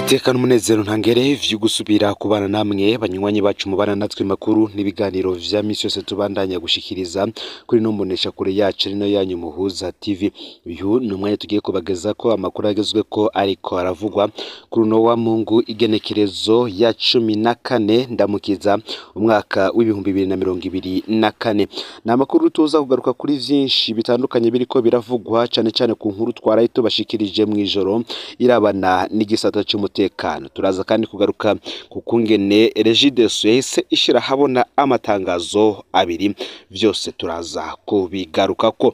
itekana umunezero ntangere vyo gusubira kubana namwe banywanyi bacu mubana natwe makuru n'ibiganiro vya misi yose tubandanya gushikiriza kuri no mbonesha kure yacu rino yanyu muhuza tv uyu ni umwanya tugiye kubagezako amakuru agezweko ariko aravugwa kuri uno wa mungu igenekerezo ya cumi na kane ndamukiza umwaka w'ibihumbi bibiri na mirongo ibiri na kane ni amakuru tuza kugaruka kuri vyinshi bitandukanye biriko biravugwa cane cane ku nkuru twaraye tubashikirije mw'ijoro irabana n'igisata c'umutekano turaza kandi kugaruka ku kungene regideso yahise ishira habona amatangazo abiri vyose turaza kubigarukako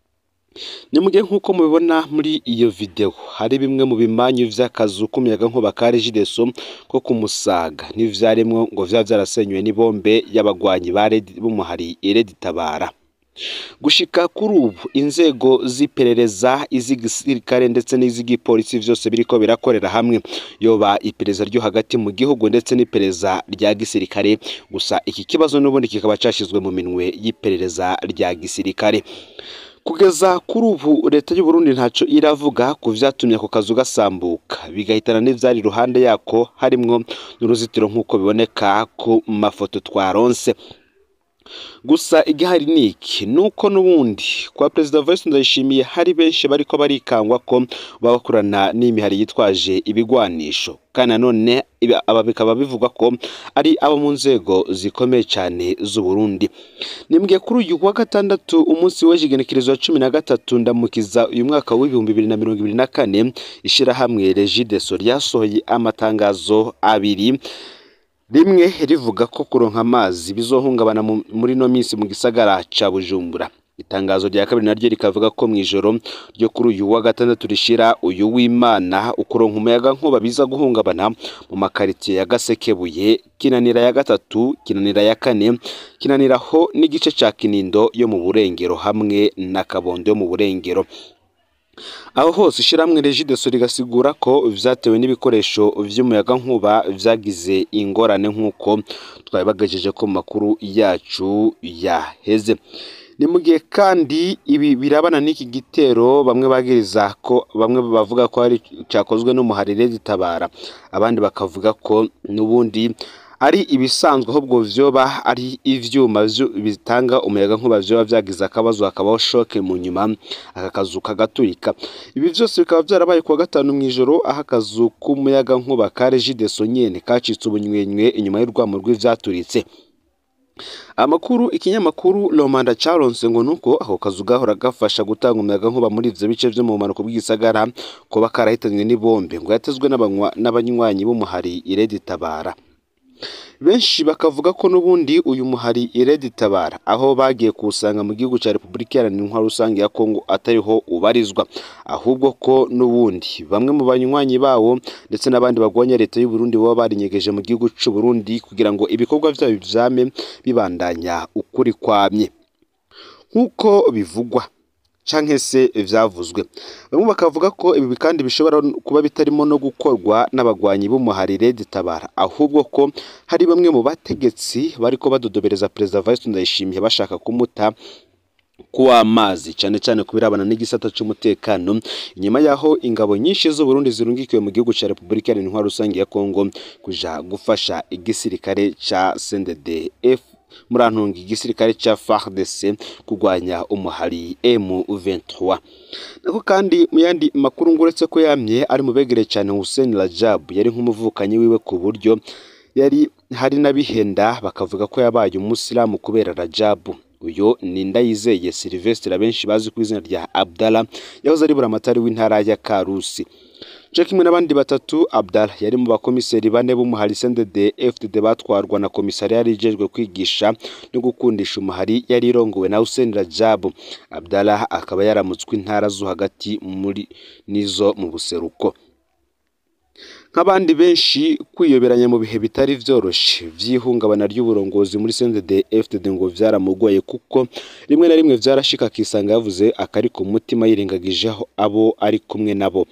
ni mugihe nk'uko mubibona muri iyo video hari bimwe mu bimanyu vy'akazu k'umuyagankuba ka regideso ko kumusaga n'ivyaremwo ngo vyaba vyarasenywe n'ibombe y'abagwanyi ba Red- b'umuhari Red Tabara gushika kuri ubu inzego z'iperereza iz'igisirikare ndetse n'iz'igipolisi vyose biriko birakorera hamwe yoba iperereza ryo hagati mu gihugu ndetse n'iperereza rya gisirikare gusa iki kibazo n'ubundi kikaba cashizwe mu minwe y'iperereza rya gisirikare kugeza kuri ubu leta y'u Burundi ntaco iravuga ku vyatumye ako kazu gasambuka bigahitana n'ivyari iruhande yako harimwo n'uruzitiro nk'uko biboneka ku mafoto twaronse gusa igihari ni iki nuko n'ubundi kwa perezida Voice Ndayishimiye hari benshi bariko barikangwa ko baba bakorana n'imihari yitwaje ibigwanisho kandi nanone ibi- aba bikaba bivugwa ko ari abo mu nzego zikomeye cyane z'u Burundi nimbwiye kuri uyu wa gatandatu umunsi w'igenekerezo wa cumi na gatatu ndamukiza uyu mwaka w'ibihumbi bibiri na mirongo ibiri na kane ishirahamwe Regideso ryasohoye amatangazo abiri rimwe rivuga ko kuronka amazi bizohungabana mu- muri no minsi mu gisagara ca Bujumbura itangazo rya kabiri naryo rikavuga ko mw'ijoro ryo kuri uyu wa gatandatu rishira uyu w'Imana ukuronka umuyaga nkuba biza guhungabana mu makaritiye ya Gasekebuye Kinanira ya gatatu Kinanira ya kane Kinaniraho n'igice ca Kinindo yo mu Burengero hamwe na Kabondo yo mu Burengero aho hose ishiramwe Regideso rigasigura ko vyatewe n'ibikoresho vy'umuyagankuba vyagize ingorane nk'uko twabibagajeje ko mu makuru yacu yaheze ni mu gihe kandi ibi birabana n'iki gitero bamwe bagiriza ko bamwe bavuga ko ari cyakozwe n'umuharire gitabara abandi bakavuga ko n'ubundi ari ibisanzwe ahubwo vyoba ari ivyuma vyo- bitanga umuyaga nkuba vyoba vyagize akabazo hakabaho shoke mu nyuma aka kazu kagaturika ibi vyose bikaba vyarabaye kuwa gatanu mw'ijoro aho akazu k'umuyaga nkuba ka Regideso nyene kacitse ubunywenywe inyuma y'urwamo rw'ivyaturitse amakuru ikinyamakuru Lomanda caronse ngo nuko ako kazu gahora gafasha gutanga umuyaga nkuba muri ivyo bice vyo mu bumanuko bw'igisagara kuba karahitanywe n'ibombe ngo yatezwe n'abanywa- n'abanywanyi b'umuhari Iredi Tabara benshi bakavuga ko n'ubundi uyu muhari Iredi Tabara aho bagiye kuwusanga mu gihugu ca Repubulika Iharanira Intwaro Rusange ya Kongo atariho ubarizwa ahubwo ko n'ubundi bamwe mu banywanyi bawo ndetse n'abandi bagwanya leta y'u Burundi baba barinyegeje mu gihugu c'u Burundi kugira ngo ibikorwa vyabo vyame bibandanya ukuri kwamye nk'uko bivugwa canke se vyavuzwe bamwe bakavuga ko ibi kandi bishobora kuba bitarimo no gukorwa n'abagwanyi b'umuhari Red Tabara ahubwo ko hari bamwe mu bategetsi bariko badodobereza perezida Vice Ndayishimiye bashaka kumuta kuw'amazi cane cane kubirabana n'igisata c'umutekano inyuma yaho ingabo nyinshi z'u Burundi zirungikiwe mu gihugu ca Repubulika Iharanira Intwaro Rusange ya Kongo kuja gufasha igisirikare ca CNDD-F murantunga igisirikare ca FARDC kurwanya umuhari M23 nako kandi mu yandi makuru nguretse ko yamye ari mu begere cyane Hussein Rajab yari nk'umuvukanyi wiwe ku buryo yari hari n'abihenda bakavuga ko yabaye umusilamu kubera Rajab uyo ni Ndayizeye Sylvestre abenshi bazi ku izina rya Abdallah yahoze ari buramatari w'intara ya Karusi co kimwe n'abandi batatu Abdallah yari mu bakomiseri bane b'umuhari CNDD FDD batwarwa na komisari yari ijejwe kwigisha no gukundisha umuhari yari irongowe na Hussein Rajab Abdallah akaba yaramutswe intara zo hagati muri nizo mu buseruko nk'abandi benshi kwiyoberanya mu bihe bitari vyoroshe vy'ihungabana ry'uburongozi muri CNDD FDD ngo vyaramugoye kuko rimwe na rimwe vyarashika akisanga yavuze akari ku mutima yirengagije aho abo ari kumwe nabo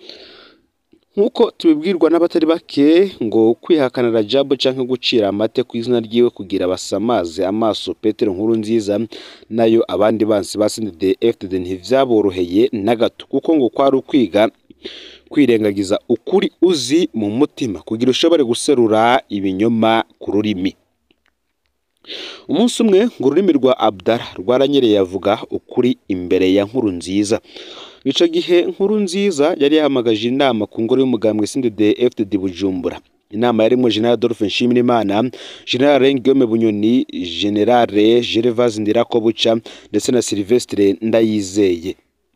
nk'uko tubibwirwa n'abatari bake ngo kwihakana Rajab canke gucira amate ku izina ryiwe kugira basamaze amaso Petero nkuru nziza nayo abandi bansi ba CNDD FDD ntivyaboroheye na gato kuko ngo kwari ukwiga kwirengagiza ukuri uzi mu mutima kugira ushobore guserura ibinyoma ku rurimi umunsi umwe ngo ururimi rwa abdara rwaranyereye avuga ukuri imbere ya nkuru nziza icyo gihe nkuru nziza yari yahamagaje inama ku ngoro y'umugambwe sindede fdd bujumbura inama yarimo general adolphe nshimirimana general guillaume bunyoni general gervase ndirakobuca ndetse na sylvestre ndayizeye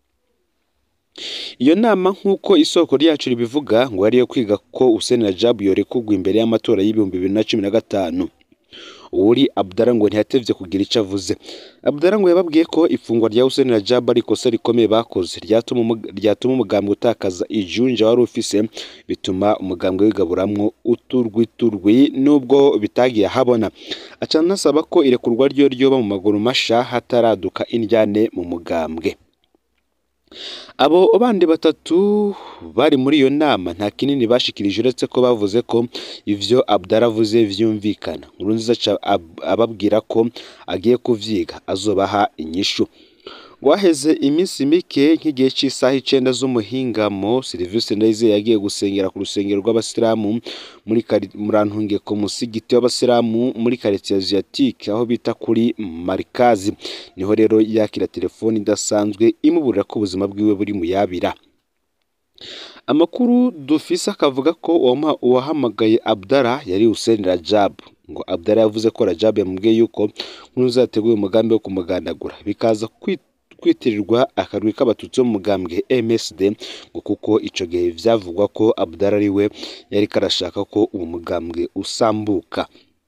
iyo nama nk'uko isoko ryacu ribivuga ngo yari iyo kwiga ko Hussein Rajab yorekugwa imbere y'amatora y'ibihumbi bibiri na cumi na gatanu uri Abdallah ngo ntiyatevye kugira icyo avuze Abdallah ngo yababwiye ko ifungwa rya Hussein Rajab ari ikosa rikomeye bakoze ryatuma umug- ryatuma umugambwe utakaza ijunja wari ufise bituma umugambwe wigaburamwo uturwi turwi nubwo bitagiye ahabona aca anasaba ko irekurwa ryo ryoba mu maguru masha hataraduka indyane mu mugambwe abo bandi batatu bari muri iyo nama nta kinini bashikirije uretse ko bavuze ko ivyo Abdallah avuze vyumvikana Nkurunziza aca ab- ababwira ko agiye kuvyiga azobaha inyishu waheze iminsi mike nk'igihe cy'isaha icenda z'umuhingamo Serivisi Ndayizeye yagiye gusengera ku rusengero rw'abasilamu muri kari- murantunge ku musigiti w'abasilamu muri quartier asiatique aho bita kuri Marikazi niho rero yakira telefoni idasanzwe imuburira ko ubuzima bwiwe buri mu yabira amakuru dufise akavuga ko uwama- uwahamagaye Abdallah yari Hussein Rajab ngo Abdallah yavuze ko Rajab yamubwiye yuko Nkurunziza yateguye umugambi wo kumugandagura bikaza kwi- kwitirirwa akarwi k'abatutsi bo mu mugambwe MSD ngo kuko ico gihe vyavugwa ko Abdallah ari we yari karashaka ko uwo mugambwe usambuka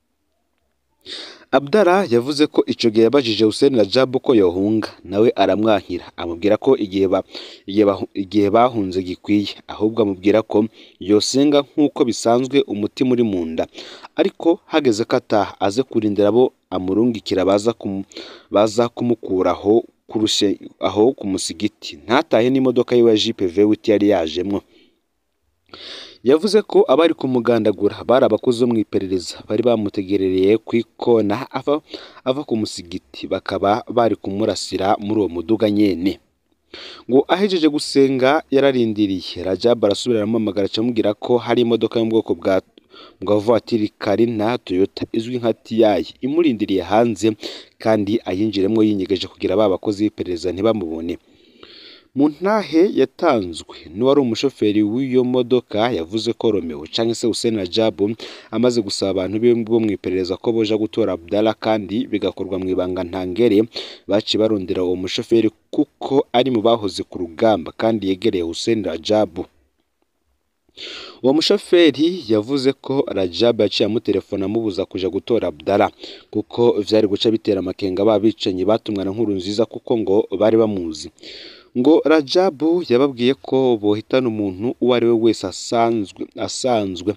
Abdallah yavuze ko ico gihe yabajije Hussein Rajab ko yohunga nawe aramwankira amubwira ko igihe ba, igihe, bahu- igihe bahunze gikwiye ahubwo amubwira ko yosenga nk'uko bisanzwe umutima uri mu nda ariko hageze ko ataha aze kurindira abo amurungikira baza kumu, baza kumukuraho kurushe aho ku musigiti ntatahe n'imodoka yiwe ya Jeep Vewit yari yajemwo yavuze ko abari kumugandagura bari abakozi bo mu iperereza bari bamutegerereye ku ikona ava, ava ku musigiti bakaba bari kumurasira muri uwo muduga nyene ngo ahejeje gusenga yararindiriye Rajab arasubira aramuhamagara acamubwira ko hari imodoka yo mu bwoko bwa bwa voiture Carina Toyota izwi nka Tiayi imurindiriye hanze kandi ayinjiremo yinyegeje kugira ba bakozi b'iperereza ntibamubone mu ntahe yatanzwe n'uwari umushoferi w'iyo modoka yavuze ko Romeo cyangwa se Hussein Rajab amaze gusaba abantu be bo mu iperereza ko boja gutora Abdallah kandi bigakorwa mu ibanga ntangere baciye barondera uwo mushoferi kuko ari mu bahoze ku rugamba kandi yegereye Hussein Rajab uwo mushoferi yavuze ko Rajab yaciye amutelefona amubuza kuja gutora Abdallah kuko vyari guca bitera amakenga babicanyi batumwa na nkuru nziza kuko ngo bari bamuzi ngo Rajabu yababwiye ko bohitana umuntu uwo ari we wese asanzwe asanzwe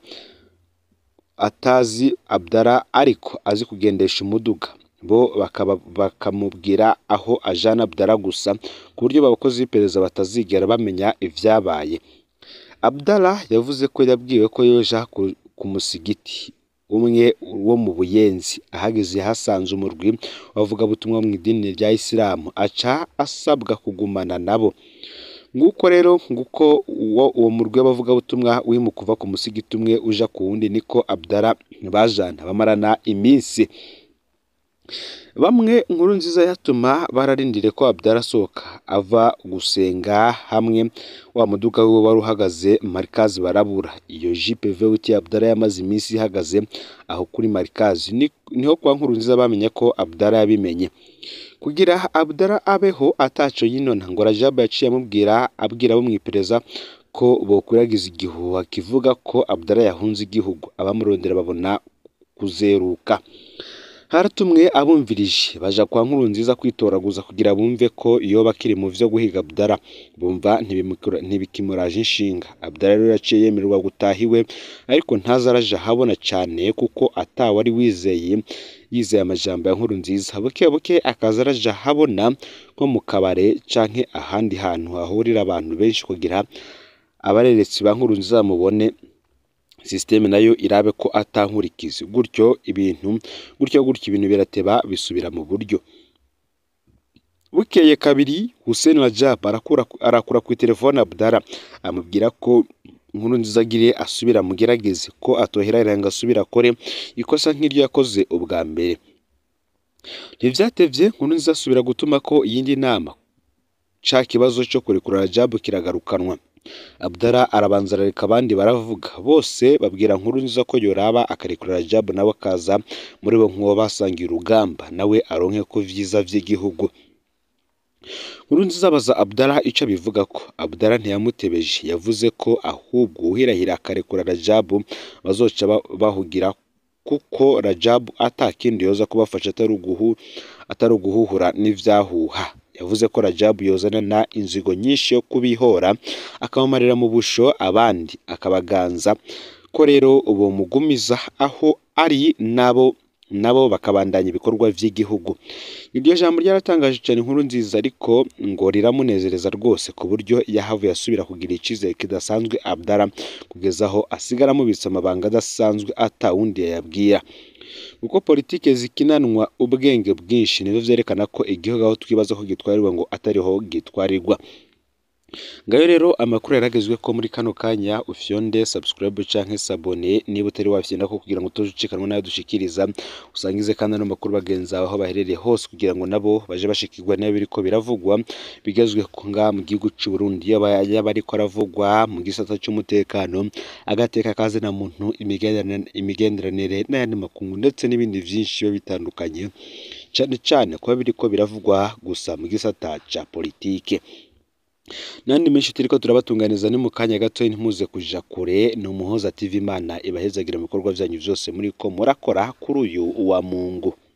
atazi Abdallah ariko azi kugendesha umuduga bo bakaba bakamubwira aho ajana Abdallah gusa ku buryo abakozi b'iperereza batazigera bamenya ivyabaye Abdallah yavuze ko yabwiwe ko yoja ku, ku musigiti umwe wo mu buyenzi ahageze hasanze umurwi wavugabutumwa mu idini rya isilamu aca asabwa kugumana nabo nguko rero nguko uwo, uwo murwi w'abavugabutumwa wimu kuva ku musigiti umwe uja ku wundi niko Abdallah bajana bamarana iminsi bamwe nkuru nziza yatuma bararindire ko Abdallah asohoka ava gusenga hamwe wa muduga wiwe wari uhagaze marikazi barabura iyo jipe vewiti Abdallah yamaze iminsi ihagaze aho kuri marikazi Ni- niho kwa nkuru nziza bamenye ko Abdallah yabimenye kugira Abdallah abeho ataco yinona ngo Rajab yaciye amubwira abwira abo mu iperereza ko bokwiragiza igihuha kivuga ko Abdallah yahunze igihugu abamurondera babona kuzeruka haratumwe abumvirije baja kwa nkuru nziza kwitoraguza kugira bumve ko iyo bakiri mu vyo guhiga Abdallah bumva ntibimukura- ntibikimuraje inshinga Abdallah rero yaciye yemererwa gutaha iwe ariko ntaza araja habona cane kuko atawe ari wizeye yizeye amajambo ya nkuru nziza buke buke akaza araja habona nko mu kabare canke ahandi hantu hahurira abantu benshi kugira abareretsi ba nkuru nziza bamubone sisiteme nayo irabe ko atankurikizi gutyo ibintu gutyo gutyo ibintu birateba bisubira mu buryo bukeye kabiri Hussein Rajab arakura arakura ku telefone Abdallah amubwira ko inkuru nziza agire asubira mugerageze ko atoherera ngo asubire akore ikosa nk'iryo yakoze ubwa mbere ntivyatevye inkuru nziza asubira gutuma ko iyindi nama ca kibazo cyo kurekura Rajab kiragarukanwa Abdallah arabanza arareka abandi baravuga bose babwira nkuru nziza ko yoraba akarekura Rajab nawe akaza muri bo nk'uwo basangiye urugamba nawe aronke ko vyiza vy'igihugu nkuru nziza abaza Abdallah ico abivuga ko Abdallah ntiyamutebeje yavuze ko ahubwo uhirahira akarekura Rajab bazoca ba- bahugira kuko Rajab atakindi yoza kubafasha atari uguhu atari uguhuhura n'ivyahuha yavuze ko Rajab yozana na inzigo nyinshi yo kubihora akabamarira mu busho abandi akabaganza ko rero uwo mugumiza aho ari nabo nabo bakabandanya ibikorwa vy'igihugu iryo jambo ryaratangaje cyane inkuru nziza ariko ngo riramunezereza rwose ku buryo yahavuye asubira kugira icizere kidasanzwe Abdallah kugeza aho asigara amubitsa amabanga adasanzwe ata wundi yayabwira kuko politike zikinanwa ubwenge bwinshi nivyo vyerekana ko igihugu aho twibaza ko gitwarirwa ngo atariho gitwarirwa ngayo rero amakuru yaragezwe ko muri kano kanya ufyonde subscribe canke sabone niba utari wafyenda ko kugira ngo utoje ucikanwa nayo dushikiriza usangize kandi ano makuru bagenzi bawe aho baherereye hose kugira ngo nabo baje bashikirwa nayo biriko biravugwa bigezwe ku nga mu gihugu c'u Burundi yaba yaba ariko aravugwa mu gisata c'umutekano agateka kaze na muntu imigenderanire imigenderanire n'ayandi makungu ndetse n'ibindi vyinshi biba bitandukanye cane cane kuba biriko biravugwa gusa mu gisata ca politike nandi menshi turiko turabatunganiza ni mu kanya gato ntimuze kuja kure ni umuhoza TV Imana ibahezagira mu bikorwa vyanyu vyose muri ko murakora kuri uyu wa Mungu